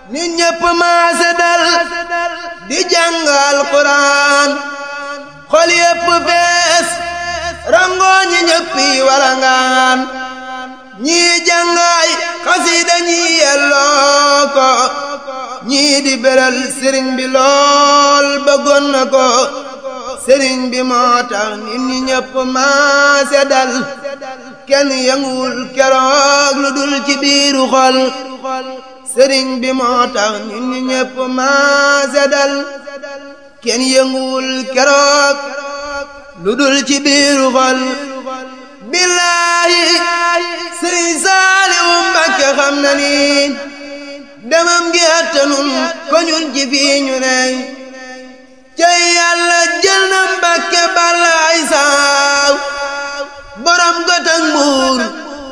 nit ñépp maase dal di jàngal Quraan xol yépp fees rangoo ñi ñéppi walangaan ñii jàngaay xasiida ñii yelloo ko ñii di beral sëriñ bi lool bëggoon na ko sëriñ bi moo tax nit ñi ñépp maase dal kenn yënguwul keroog lu dul ci biiru xol sëriñ bi moo tax nit ñi ñépp maase dal kenn yënguwul keroog lu dul ci biiru xol billaahi sëriñ Saaliwu Mbàkke xam na ni demam gi attanun ko ñun ci fii ñu ney cey yàlla jël na Mbàkke balaay saaw borom gotak mbuur